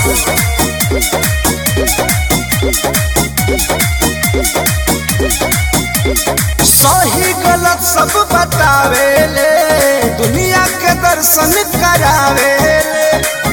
सही गलत सब बतावेले दुनिया के दर्शन करावेले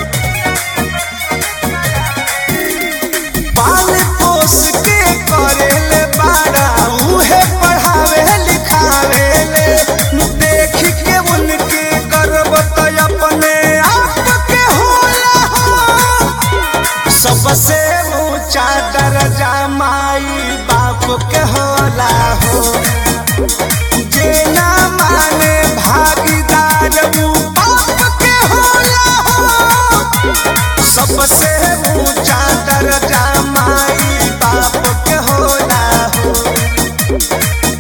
पाल पोस के करेले बाड़ा उहे पढ़ावे लिखावेले देख के उनके गर्व तो अपने आप के होला हो सबसे ऊंचा दर्जा माई बाप के होला हो जे ना माने भागीदार ऊ बाप के होला हो सबसे ऊंचा दर्जा माई बाप के होला हो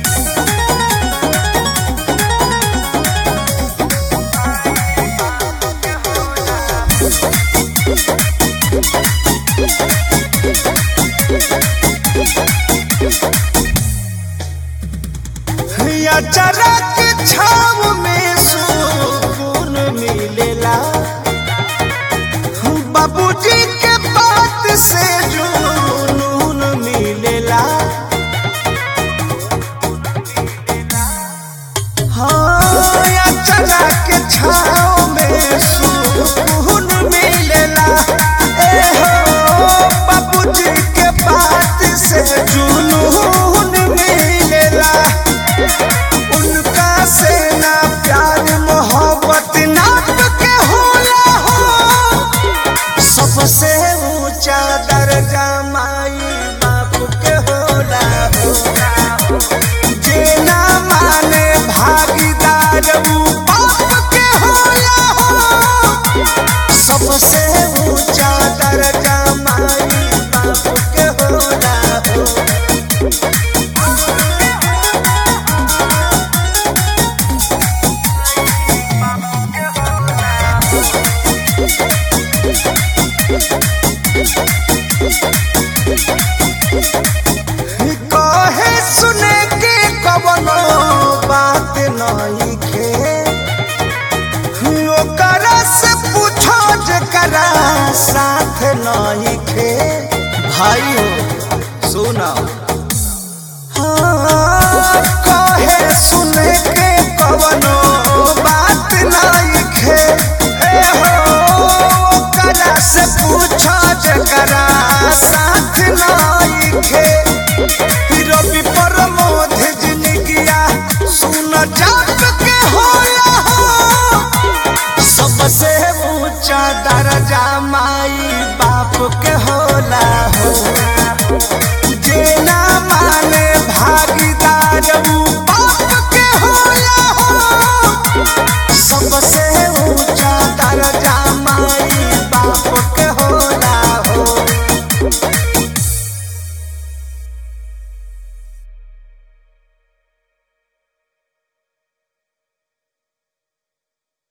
या चरा के छाव में सुकून मिलेला बाबूजी के बात से जुनून मिलेला हाँ या चरा के छाव में सुकून मिलेला ए हो बाबूजी के बात से जुनून मिलेला उनका से ना प्यार मोहब्बत नाप के होला हो सबसे ऊंचा दर्जा माई बाप के होला हो जे ना माने भागीदार ऊ बाप के होला हो सबसे ऊंचा दर्जा माई बाप के होला हो कहे सुने के कवनो बात नहीं खे ओकरा से पूछो जकरा साथ नहीं खे भाई हो सुना हाँ, कहे सुने के कवनो बात नहीं खे ए हो ओकरा से पूछो जकरा साथ नहीं खे रवि प्रमोद जिनगिया सुन जात